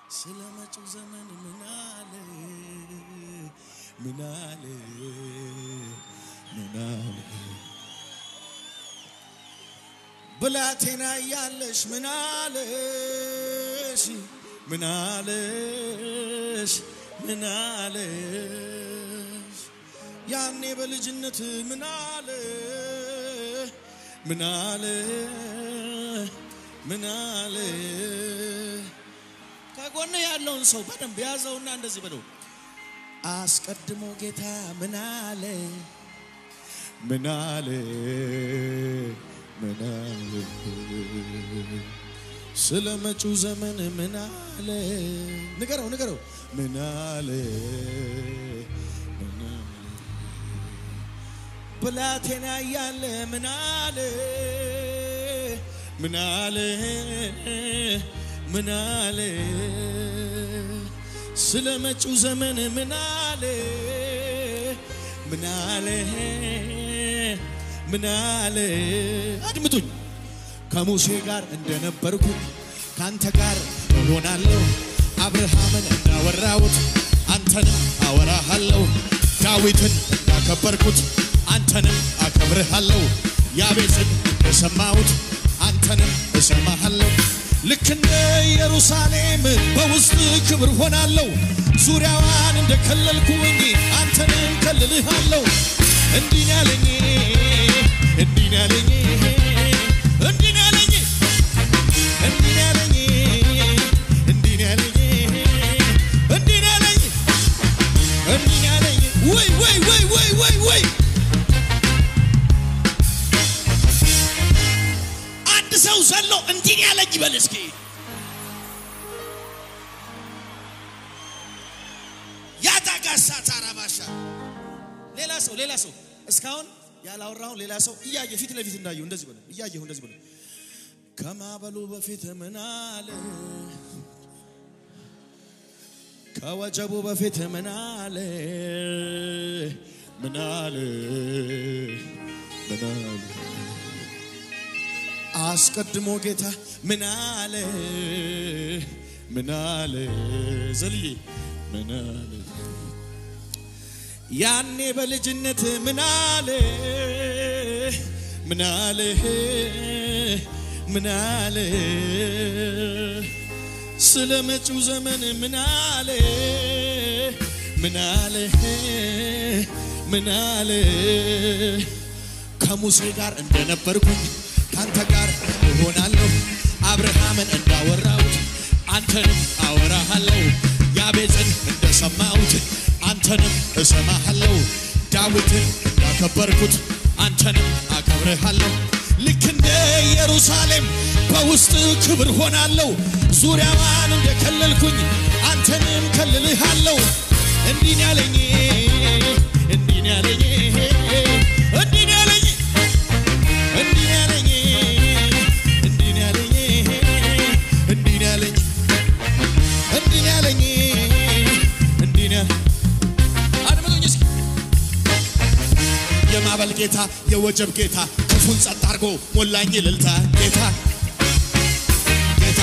ስለ መጪው ዘመን ምን አለ ምን አለ ምን አለ ብላቴና እያለሽ ምን አለሽ ምን አለሽ ምን አለሽ ያኔ በልጅነት ምን አለ ምን አለ ምን አለ ከጎን ያለውን ሰው በደንብ ያዘውና እንደዚህ በለው አስቀድሞ ጌታ ምን አለ ምን አለ ምን አለ ስለ መጪው ዘመን ምን አለ ንገረው ንገረው ምን አለ ምን አለ ብላቴና እያለ ምን አለ ምን አለ ምን አለ ስለ መጪው ዘመን ምን አለ ምን አለ ምን አለ አድምጡኝ ከሙሴ ጋር እንደነበርኩኝ ካንተ ጋር እሆናለሁ አብርሃምን እንዳወራሁት አንተንም አወራሃለሁ ዳዊትን እንዳከበርኩት አንተንም አከብርሃለሁ ያቤጽን እንደሰማሁት አንተንም እሰማሃለሁ ልክ እንደ ኢየሩሳሌም በውስጥ ክብር ሆናለሁ ዙሪያዋን እንደከለልኩኝ አንተንም ከልልሃለሁ እንዲህ ነው ያለኝ እንዲህ ነው ያለኝ እንዲህ ነው ያለኝ እንዲህ ነው ያለኝ እንዲህ ነው ያለኝ እንዲህ ነው ያለኝ እንዲህ ነው ያለኝ ወይ ወይ ወይ ወይ ወይ ወይ አንድ ሰው ዘሎ እንዲህ ነው ያለኝ ይበል እስኪ ያታጋሳ ታራባሻ ሌላ ሰው ሌላ ሰው እስካሁን ያላወራውን ሌላ ሰው እያየ ፊት ለፊት እንዳየው እንደዚህ በለው እያየሁ እንደዚህ በለው ከማበሉ በፊት ምን አለ ከወጀቡ በፊት ምን አለ ምን አለ ምን አለ አስቀድሞ ጌታ ምን አለ ምን አለ ዘልዬ ምን አለ ያኔ በልጅነት ምን አለ ምን አለ ምን አለ ስለ መጪው ዘመን ምን አለ ምን አለ ምን አለ ከሙሴ ጋር እንደነበርኩኝ ካንተ ጋር እሆናለሁ አብርሃምን እንዳወራሁት አንተንም አወራሃለሁ ያቤጽን እንደሰማሁት አንተንም እሰማሃለሁ ዳዊትን እንዳከበርኩት አንተንም አከብርሃለሁ ልክ እንደ ኢየሩሳሌም በውስጥ ክብር ሆናለሁ ዙሪያዋን እንደከለልኩኝ አንተንም ከልልሃለሁ እንዲህ ነው ያለኝ እንዲህ ነው ያለኝ እንዲህ ነው ያለኝ እንዲህ ነው ያለኝ እንዲህ ነው ያለኝ እንዲህ ነው ያለኝ እንዲህ ነው ያለኝ እንዲህ ነው አድምጡኝ እስኪ የማዕበል ጌታ የወጀብ ጌታ ክፉን ጸጥ አድርጎ ሞላኝ እልልታ ጌታ ጌታ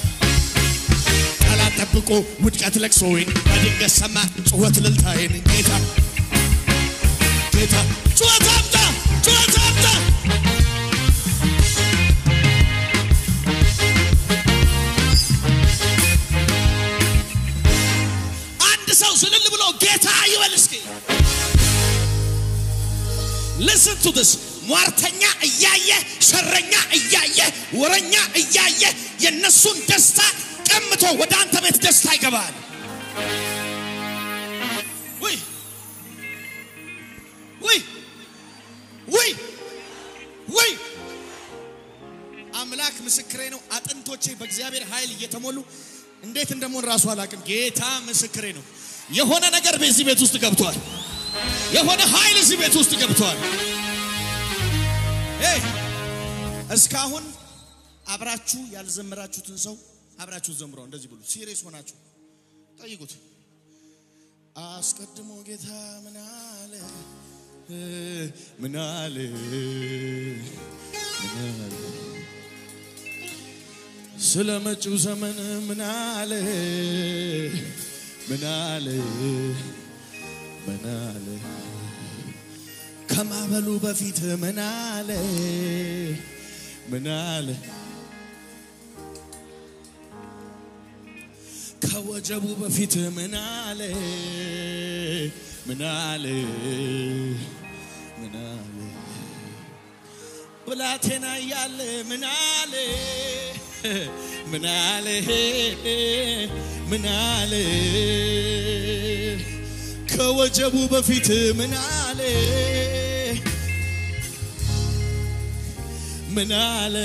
ጠላት ጠብቆ ውድቀት ለቅሶዬን በድንገት ሰማ ጩኸት እልልታዬን ጌታ ጌታ ጩኸት አምጣ ጩኸት አምጣ አንድ ሰው ስልል ብሎ ጌታ ይበል እስኪ listen to this ሟርተኛ እያየ ሸረኛ እያየ ወረኛ እያየ የነሱን ደስታ ቀምቶ ወደ አንተ ቤት ደስታ ይገባል ውይ ውይ ውይ ውይ አምላክ ምስክሬ ነው አጥንቶቼ በእግዚአብሔር ኃይል እየተሞሉ እንዴት እንደሞን ራሱ አላቅም ጌታ ምስክሬ ነው የሆነ ነገር በዚህ ቤት ውስጥ ገብቷል የሆነ ኃይል እዚህ ቤት ውስጥ ገብቷል ሄይ እስካሁን አብራችሁ ያልዘመራችሁትን ሰው አብራችሁ ዘምረው እንደዚህ ብሉ ሲሪየስ ሆናችሁ ጠይቁት አስቀድሞ ጌታ ምን አለ ምን አለ ምን አለ ስለ መጪው ዘመን ምን አለ ምን አለ ምን አለ ከማበሉ በፊት ምን አለ ምን አለ ከወጀቡ በፊት ምን አለ ምን አለ ምን አለ ብላቴና እያለ ምን አለ ምን አለ ምን አለ ከወጀቡ በፊት ምን አለ ምን አለ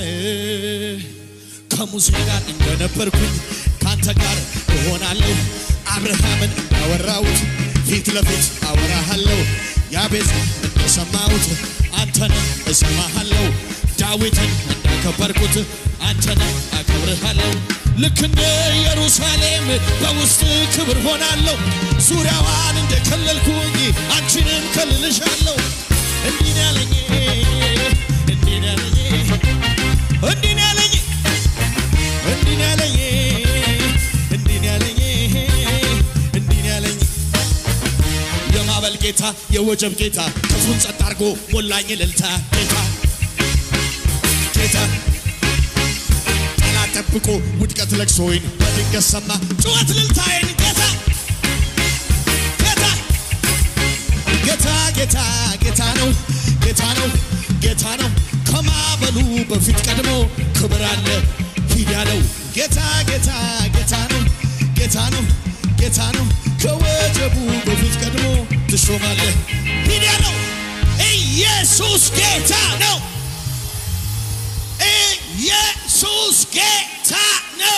ከሙሴ ጋር እንደነበርኩኝ ካንተ ጋር እሆናለሁ አብርሃምን እንዳወራሁት ፊት ለፊት አወራሃለሁ ያቤዝ እንደሰማሁት አንተንም እሰማሃለሁ ዳዊትን እንዳከበርኩት አንተንም አከብርሃለሁ ልክ እንደ ኢየሩሳሌም በውስጥ ክብር ሆናለሁ ዙሪያዋን እንደከለልኩኝ አንቺንም ከልልሻለሁ እንዲህ ነው ያለኝ እንዲህ ነው ያለኝ እንዲህ ነው ያለኝ እንዲህ ነው ያለኝ እንዲህ ነው ያለኝ እንዲህ ነው ያለኝ የማዕበል ጌታ የወጀብ ጌታ ክፉን ጸጥ አድርጎ ሞላኝ እልልታ ጌታ ጌታ ጠላት ጠብቆ ውድቀት ለቅሶዬን በድንገት ሰማ ጩኸት እልልታዬን ጌታ ጌታ ጌታ ጌታ ጌታ ነው ጌታ ነው ጌታ ነው ከማዕበሉ በፊት ቀድሞ ክብር አለ ሂድ ያለው ጌታ ጌታ ጌታ ነው ጌታ ነው ጌታ ነው ከወጀቡ በፊት ቀድሞ ትሾማለህ ሂድ ያለው ኢየሱስ ጌታ ነው ኢየሱስ ጌታ ነው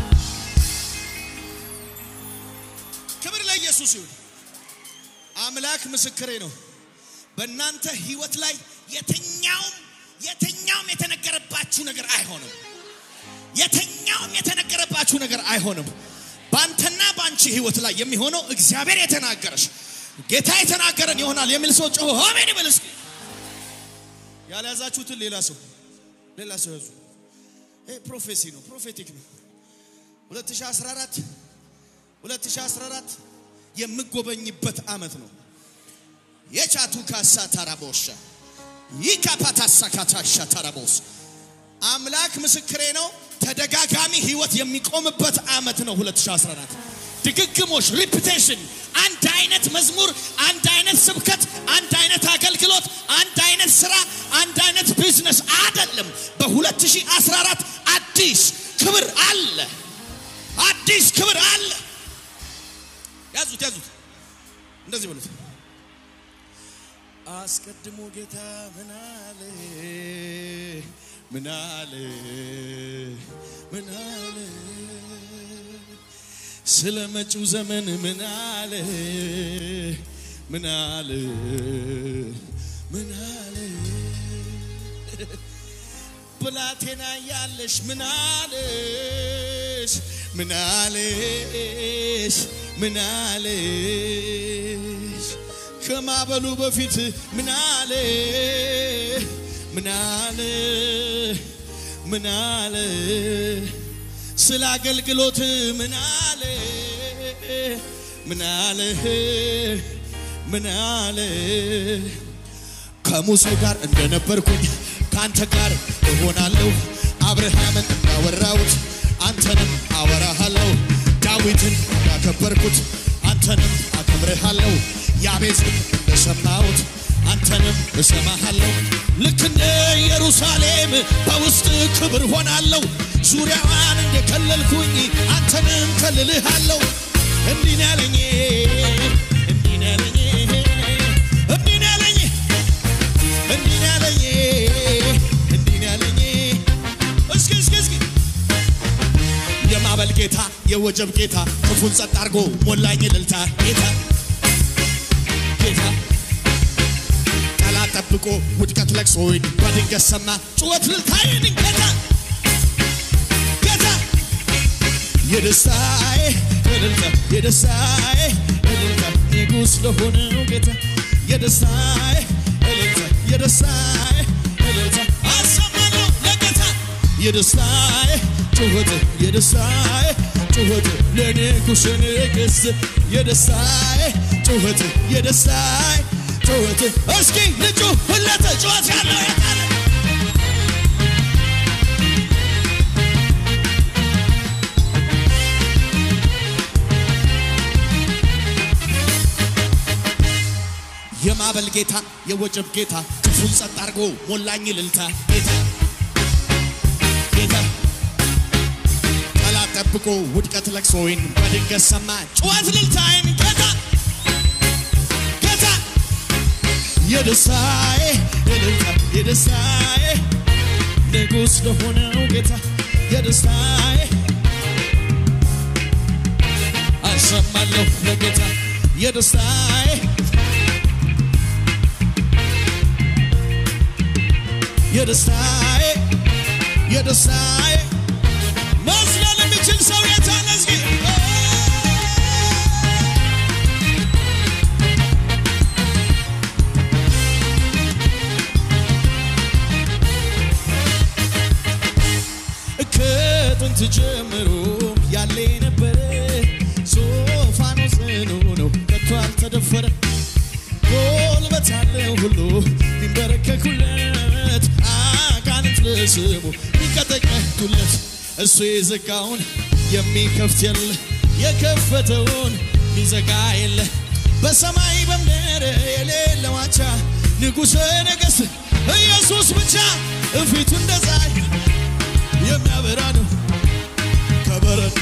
ክብር ለኢየሱስ ይሁን አምላክ ምስክሬ ነው በእናንተ ህይወት ላይ የትኛውም የትኛውም የተነገረባችሁ ነገር አይሆንም የትኛውም የተነገረባችሁ ነገር አይሆንም በአንተና በአንቺ ህይወት ላይ የሚሆነው እግዚአብሔር የተናገረሽ ጌታ የተናገረን ይሆናል የሚል ሰው ጮሆ አሜን ይበል እስኪ ያልያዛችሁትን ሌላ ሰው ሌላ ሰው ያዙ ይሄ ፕሮፌሲ ነው ፕሮፌቲክ ነው 2014 2014 የምጎበኝበት አመት ነው የቻቱ ካሳ ታራቦሻ ይካፓታሳ ካታሻ ታራቦስ አምላክ ምስክሬ ነው ተደጋጋሚ ህይወት የሚቆምበት አመት ነው 2014 ድግግሞሽ ሪፒቴሽን አንድ አይነት መዝሙር አንድ አይነት ስብከት አንድ አይነት አገልግሎት አንድ አይነት ስራ አንድ አይነት ቢዝነስ አይደለም በ2014 አዲስ ክብር አለ አዲስ ክብር አለ ያዙት ያዙት እንደዚህ በሉት አስቀድሞ ጌታ ምን አለ ምን አለ ምን አለ ስለ መጪው ዘመን ምን አለ ምን አለ ምን አለ ብላቴና ያለሽ ምን አለሽ ምን አለሽ ምን አለሽ ከማበሉ በፊት ምን አለ ምን አለ ምን አለ ስለ አገልግሎት ምን አለ ምን አለ ምን አለ ከሙሴ ጋር እንደነበርኩኝ ከአንተ ጋር እሆናለሁ አብርሃምን እንዳወራሁት አንተንም አወራሃለሁ ዳዊትን እንዳከበርኩት አንተንም አከብርሃለሁ ያቤዝን እንደሰማሁት አንተንም እሰማሃለሁ ልክ እንደ ኢየሩሳሌም በውስጥ ክብር ሆናለሁ ዙሪያዋን እንደከለልኩኝ አንተንም ከልልሃለሁ እንዲህ ነው ያለኝ እንዲህ ነው ያለኝ እንዲህ ነው ያለኝ እንዲህ ነው ያለኝ እንዲህ ነው ያለኝ እስኪ እስኪ እስኪ የማዕበል ጌታ የወጀብ ጌታ ክፉን ጸጥ አድርጎ ሞላኝ እልልታ ጌታ ጌታ ጠላት ጠብቆ ውድቀት ለቅሶዬን በድንገት ሰማ ጩኸት ልልታዬን ጌታ ጌታ የደስታዬ እልልታ የደስታዬ እልልታ ንጉሥ ለሆነው ጌታ የደስታዬ እልልታ የደስታዬ እልልታ አሰማለሁ ለጌታ የደስታዬ ጩኸት የደስታዬ ጩኸት ለንጉሥ ንግሥት የደስታዬ ጩኸት የደስታዬ ጩኸት እስኪ ልጩ ሁለት ጩኸት ያለው የታለ የማዕበል ጌታ የወጀብ ጌታ ክፉን ጸጥ አድርጎ ሞላኝ ልልታ ጌታ ጌታ ጠላት ጠብቆ ውድቀት ለቅሶዬን በድንገት ሰማ ጩኸት ልልታዬን ጌታ ጌታ የደስታዬ እልልታ የደስታዬ ንጉሥ ለሆነው ጌታ የደስታዬ አሰማለሁ ለጌታ የደስታዬ የደስታዬ የደስታዬ መዝለል የሚችል ሰው የታለ እስኪ ከጥንት ጀምሮ ያለ ነበረ ዙፋኑ ጽኑ ነው ከቶ አልተደፈረ ጉልበት ያለው ሁሉ ሊንበረከኩለት አጋንንት ለስሙ ሊንቀጠቀጡለት እሱ የዘጋውን የሚከፍት የለ የከፈተውን ሚዘጋ የለ በሰማይ በምድር የሌለ ዋቻ ንጉሠ ነገሥት ኢየሱስ ብቻ እፊቱ እንደ ፀሐይ የሚያበራ ነው ከበረድ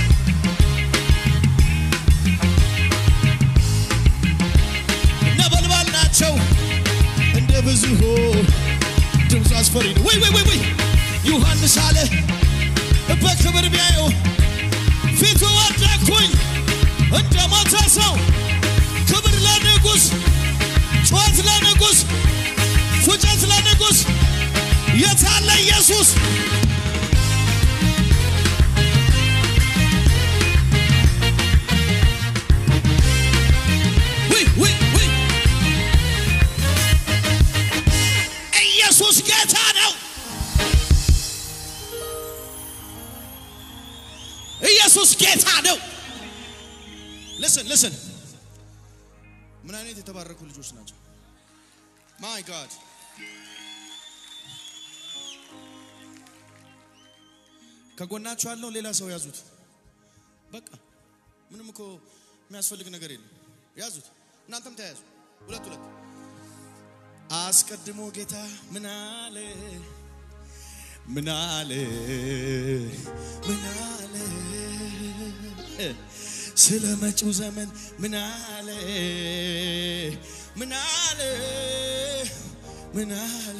ነበልባል ናቸው እንደ ብዙ ድምፁ አስፈሪ ነው። ወይ ወይ ወይ ወይ ዮሐንስ አለ በክብር ቢያየው ፊቱ ወደኩኝ እንደ ሞተ ሰው። ክብር ለንጉሥ፣ ጩኸት ለንጉሥ፣ ፉጨት ለንጉሥ። የታለ ኢየሱስ? ውይ ውይ ውይ ኢየሱስ ጌታ ነው። ኢየሱስ ጌታ ነው። ልስን ልስን ምን አይነት የተባረኩ ልጆች ናቸው። ማይ ጋድ ከጎናችሁ ያለው ሌላ ሰው ያዙት። በቃ ምንም እኮ የሚያስፈልግ ነገር የለም። ያዙት፣ እናንተም ተያዙ። ሁለት ሁለት አስቀድሞ ጌታ ምን አለ ምን አለ ምን አለ ስለ መጪው ዘመን ምን አለ ምን አለ ምን አለ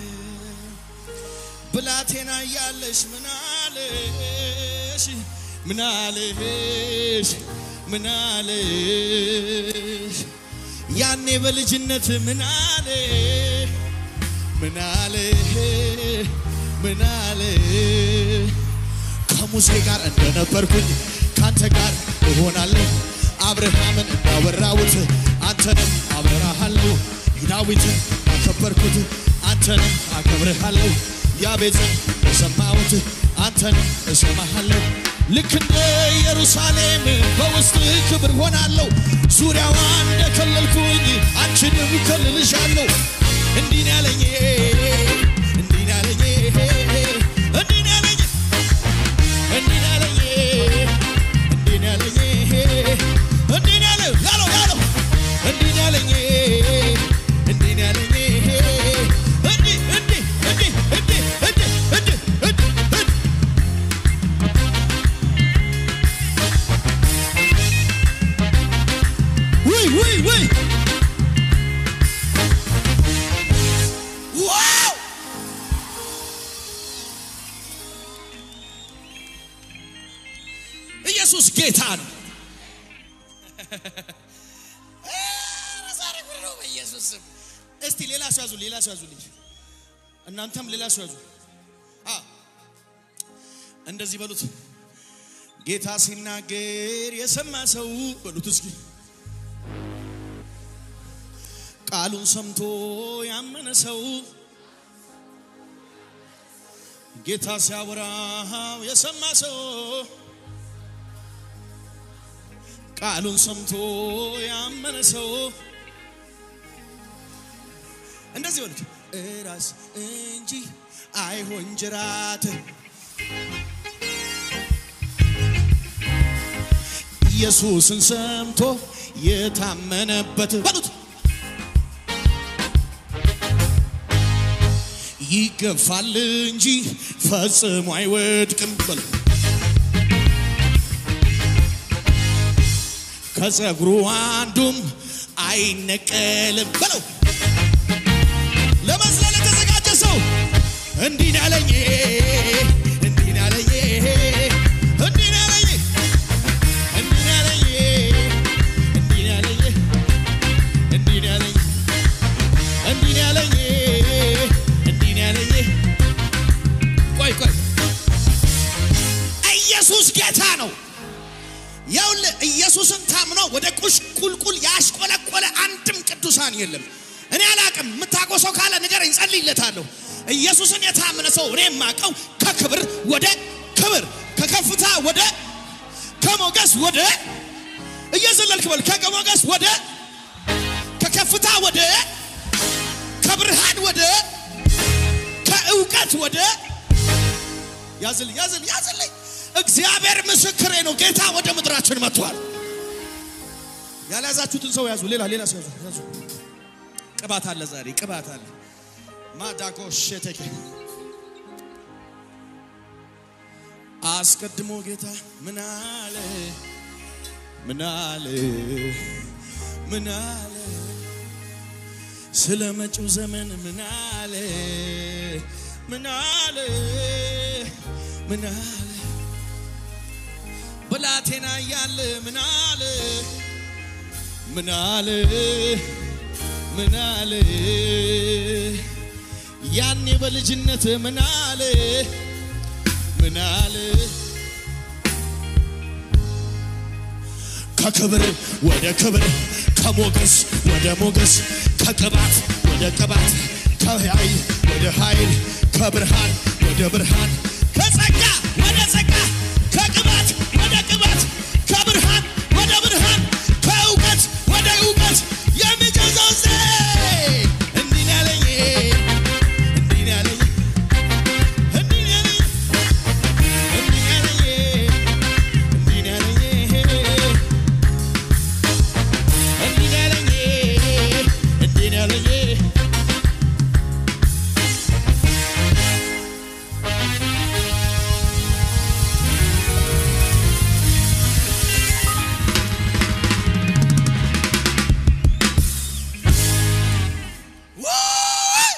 ብላቴና እያለሽ ምን አለሽ ምን አለሽ ምን አለሽ ያኔ በልጅነት ምን አለ ምን አለ ምን አለ ከሙሴ ጋር እንደነበርኩኝ ካንተ ጋር እሆናለሁ አብርሃምን እንዳወራሁት አንተንም አበራሃለሁ ዳዊትን አከበርኩት አንተንም አከብርሃለሁ ያቤጽን የሰማሁት አንተንም እሰማሃለሁ ልክ እንደ ኢየሩሳሌም በውስጥ ክብር ሆናለሁ ዙሪያዋን እንደከለልኩኝ አንቺንም ከልልሻለሁ እንዲህ ነው ያለኝ እንዲህ ነው ያለኝ እንዲህ ነው ያለኝ እንዲህ ነው ያለኝ እንዲህ ነው ያለኝ እንዲህ ነው ያለው ያለው ያለው እንዲህ ነው ያለኝ እንዲህ ነው ያለኝ እንዲህ እንዲህ እንዲህ እንዲህ እንዲህ እንዲህ እንዲህ እንዲህ ውይ ውይ ውይ ዋው ኢየሱስ ጌታ ነው። ኧረ ዛሬ ጉድ ነው በኢየሱስ ስም። እስቲ ሌላ ሰው ያዙ፣ ሌላ ሰው ያዙልኝ። እናንተም ሌላ ሰው ያዙ። አ እንደዚህ በሉት። ጌታ ሲናገር የሰማ ሰው በሉት እስኪ ቃሉን ሰምቶ ያመነ ሰው ጌታ ሲያወራው የሰማ ሰው ቃሉን ሰምቶ ያመነ ሰው እንደዚህ ሆነች እራስ እንጂ አይሆን ጅራት ኢየሱስን ሰምቶ የታመነበት በሉት ይገፋል እንጂ ፈጽሞ አይወድቅም በሉ ከጸጉሩ አንዱም አይነቀልም በለው ለመዝለል የተዘጋጀ ሰው እንዲህ ነው ያለኝ እንዲህ ነው ያለኝ እንዲህ ነው ያለኝ እንዲህ ነው ያለኝ እንዲህ ነው ያለኝ እንዲህ ነው ያለኝ እንዲህ ነው ያለኝ እንዲህ ነው ያለኝ ቆይ ቆይ ኢየሱስ ጌታ ነው ይኸውልህ ኢየሱስን ታምኖ ወደ ቁሽ ቁልቁል ያሽቆለቆለ አንድም ቅዱሳን የለም። እኔ አላቅም። የምታውቀው ሰው ካለ ንገረኝ፣ ጸልይለታለሁ። ኢየሱስን የታመነ ሰው እኔ የማውቀው ከክብር ወደ ክብር፣ ከከፍታ ወደ ከሞገስ ወደ እየዘለልክ በል ከሞገስ ወደ ከከፍታ ወደ ከብርሃን ወደ ከእውቀት ወደ ያዝል ያዝል ያዝልኝ እግዚአብሔር ምስክሬ ነው። ጌታ ወደ ምድራችን መጥቷል። ያልያዛችሁትን ሰው ያዙ። ሌላ ሌላ ሰው ያዙ ያዙ። ቅባት አለ ዛሬ ቅባት አለ። ማዳጎ ሸተኬ አስቀድሞ ጌታ ምን አለ ምን አለ ምን አለ ስለ መጪው ዘመን ምን አለ ምን አለ ምን አለ ብላቴና እያለ ምን አለ ምን አለ ምን አለ ያኔ በልጅነት ምን አለ ምን አለ ከክብር ወደ ክብር ከሞገስ ወደ ሞገስ ከቅባት ወደ ቅባት ከኃይል ወደ ኃይል ከብርሃን ወደ ብርሃን ከጸጋ ወደ ጸጋ ከቅባት ወደ ቅባት ከብርሃን ወደ ብርሃን ከእውቀት ወደ እውቀት የሚገዛው ዘ እንዲህ ነው ያለኝ እንዲህ ነው ያለኝ እንዲህ ነው ያለኝ እንዲህ ነው ያለኝ እንዲህ ነው ያለኝ እንዲህ ነው ያለኝ እንዲህ ነው ያለኝ ወይ!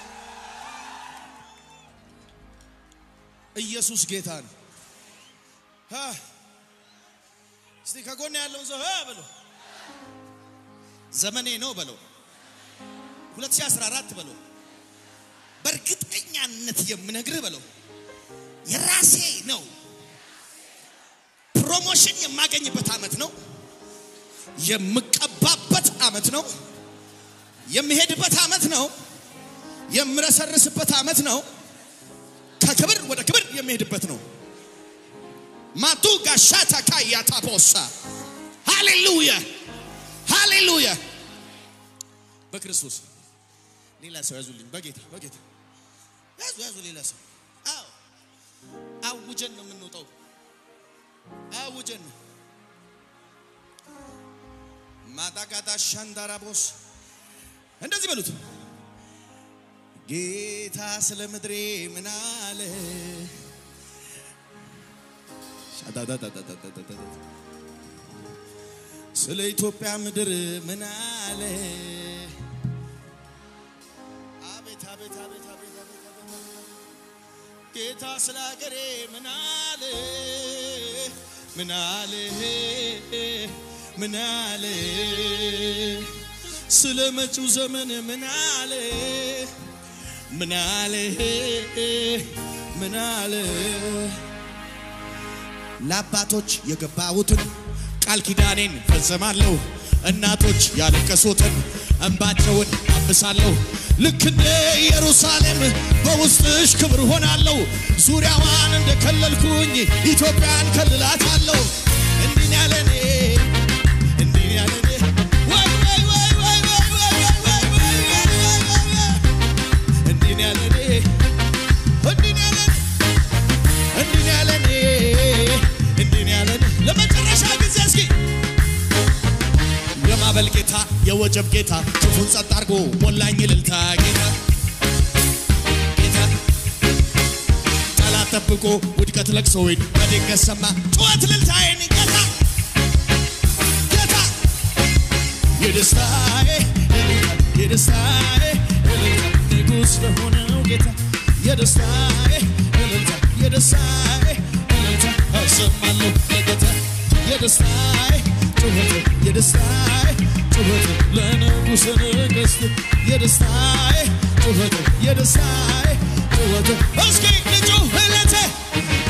ኢየሱስ ጌታ ነው። ሀ! እስቲ ከጎን ያለውን ሰው ሀ በለው። ዘመኔ ነው በለው። 2014 በለው። በእርግጠኛነት የምነግርህ በለው የራሴ ነው። ፕሮሞሽን የማገኝበት ዓመት ነው። የምቀባበት ዓመት ነው። የምሄድበት ዓመት ነው። የምረሰርስበት ዓመት ነው። ከክብር ወደ ክብር የሚሄድበት ነው። ማቱ ጋሻታ ካያታ ቦሳ ሃሌሉያ ሃሌሉያ። በክርስቶስ ሌላ ሰው ያዙልኝ። በጌታ በጌታ ያዙ ያዙ። ሌላ ሰው አዎ፣ አውጀን ነው የምንወጣው። አውጀን ነው ማዳጋዳ ሻንዳራቦስ እንደዚህ በሉት። ጌታ ስለ ምድሬ ምን አለ? ሻዳዳዳዳዳዳዳ። ስለ ኢትዮጵያ ምድር ምን አለ? አቤት አቤት አቤት አቤት አቤት አቤት። ጌታ ስለ ሀገሬ ምን አለ? ምን አለ? ምን አለ? ስለ መጪው ዘመን ምን አለ? ምን አለ? ምን አለ? ለአባቶች የገባሁትን ቃል ኪዳኔን ፈጽማለሁ። እናቶች ያለቀሱትን እንባቸውን አብሳለሁ። ልክ እንደ ኢየሩሳሌም በውስጥሽ ክብር ሆናለሁ። ዙሪያዋን እንደከለልኩኝ ኢትዮጵያን ከልላታለሁ። እንዲህ ነው ያለኔ እንዲህ ነው ያለኔ ወይ ወይ ወይ ወይ ወይ ወይ ወይ ወይ ወይ ወይ ወይ ወይ ወይ እንዲህ ነው ያለኔ እንዲህ ነው ያለኔ እንዲህ ነው ያለኔ እንዲህ ነው ያለኔ ለመጨረሻ ጊዜ እስኪ የማዕበል ጌታ የወጀብ ጌታ ክፉን ጸጥ አድርጎ ሞላኝ እልልታ ጌታ ጌታ ጠላት ጠብቆ ውድቀት ለቅሶ ወይን በድንገት ሰማ ጩኸት እልልታዬን ጌታ ጌታ የደስታዬ እልልታ የደስታዬ እልልታ ንጉሥ ለሆነው ጌታ የደስታዬ እልልታ የደስታዬ እልልታ አሰማለሁ ለጌታ የደስታዬ ጩኸት የደስታዬ ጩኸት ለንጉሥ ነገሥት የደስታዬ ጩኸት የደስታዬ ጩኸት እስኪ ልጩህ እለቴ